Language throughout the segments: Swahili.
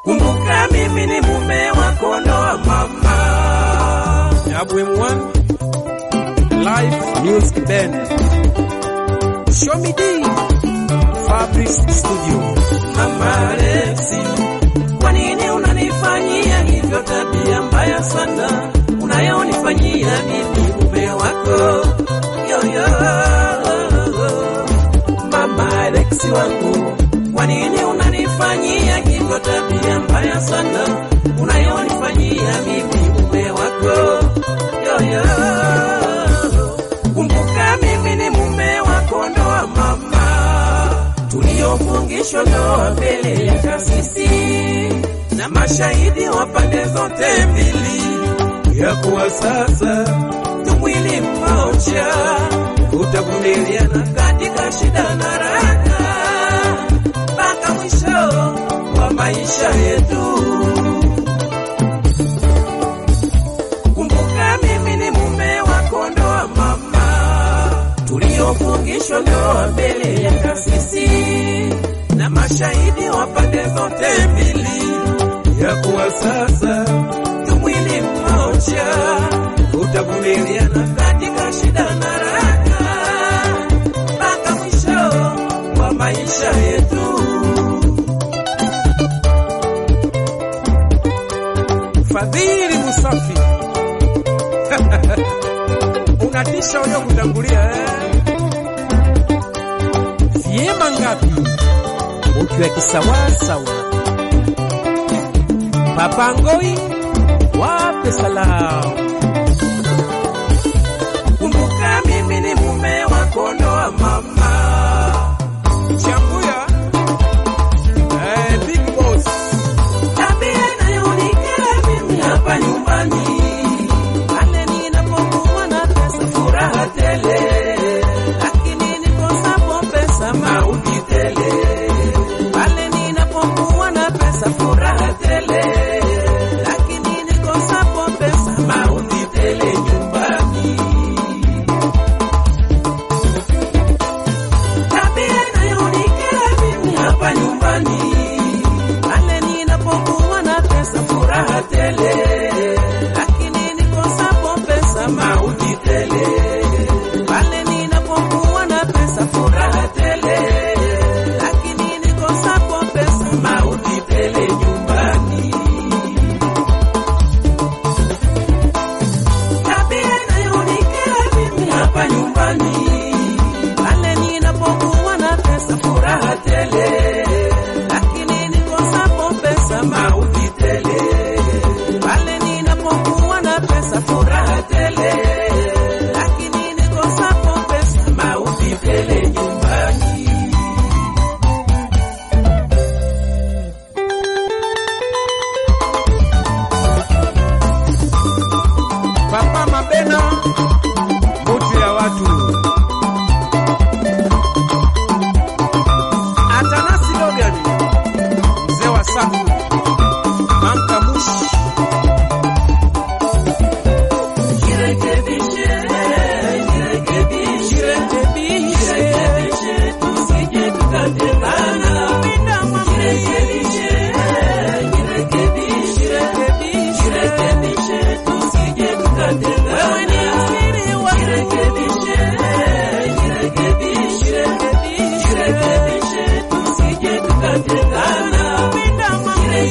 kumbuka mimi ni mume wako, ndoa mama. WM1 Live Music Band Show me D Fabrice Studio Mama Alexi, kwa nini unanifanyia hivyo? Tabia mbaya sana unayonifanyia mimi mume wako yoyo. Mama Alexi wangu, kwa nini unanifanyia hivyo? Tabia mbaya sana unayonifanyia mimi mume wako yoyo. Kumbuka mimi ni mume wako, ndoa mama tuliofungishwa ndoa mbele ya kasisi na mashahidi wa pande zote mbili, ya kuwa sasa tu mwili mmoja, utavumiliana katika shida na raha mpaka mwisho wa maisha yetu. Kumbuka mimi ni mume wako, ndoa mama, tuliofungishwa ndoa mbele ya kasisi na mashahidi wa pande zote mbili, ya kuwa sasa tu mwili mmoja, utavumiliana katika shida na raha mpaka mwisho wa maisha yetu. Fadhili Musafi unatisha walio kutangulia eh? Vyema ngapi ukiwa kisawasawa, Papa Ngoi wape salamu. Kumbuka mimi ni mume wako, ndoa mama. Chambuya eh, Big Boss Tabia inayonikera mimi hapa nyumbani, pale ninapokuwa na pesa furaha tele, lakini nikosapo pesa mauti tele. Pale ninapokuwa na pesa furaha tele, lakini nikosapo pesa mauti tele nyumbani. Tabia inayonikera mimi hapa nyumbani, pale ninapokuwa na pesa furaha tele, lakini nikosapo pesa mauti tele. Pale ninapokuwa na pesa furaha tele, lakini nikosapo pesa mauti tele nyumbani. Tabia inayonikera mimi hapa nyumbani, pale ninapokuwa na pesa furaha tele, lakini nikosapo pesa mauti tele. Pale ninapokuwa na pesa furaha tele, lakini nikosapo pesa mauti tele nyumbani. Papa Mabena mutu ya watu Atanasi Logan mzee wa safu Manka Mushi Jirekebishe, jirekebishe, jirekebishe, tusije tukatengana. Jirekebishe, jirekebishe, jirekebishe, tusije tukatengana. Jirekebishe, jirekebishe, jirekebishe, tusije tukatengana. Jirekebishe,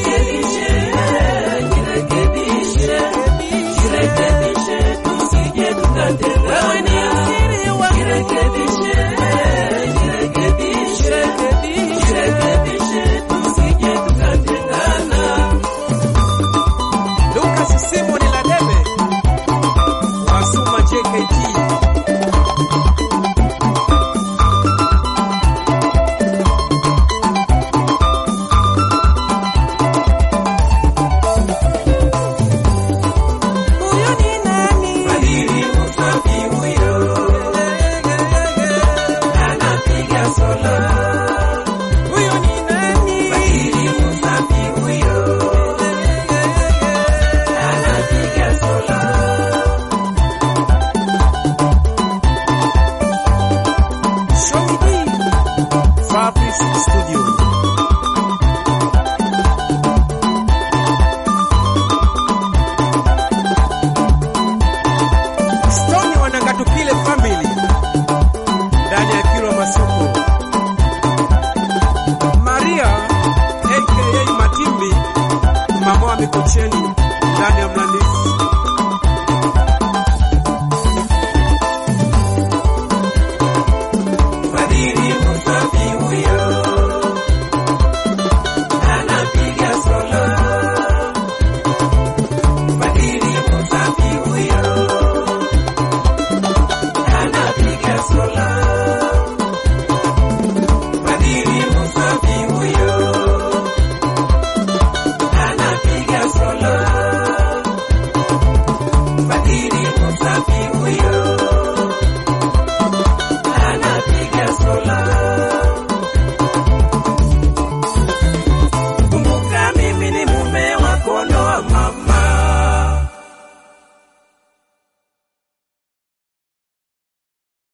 Mikocheni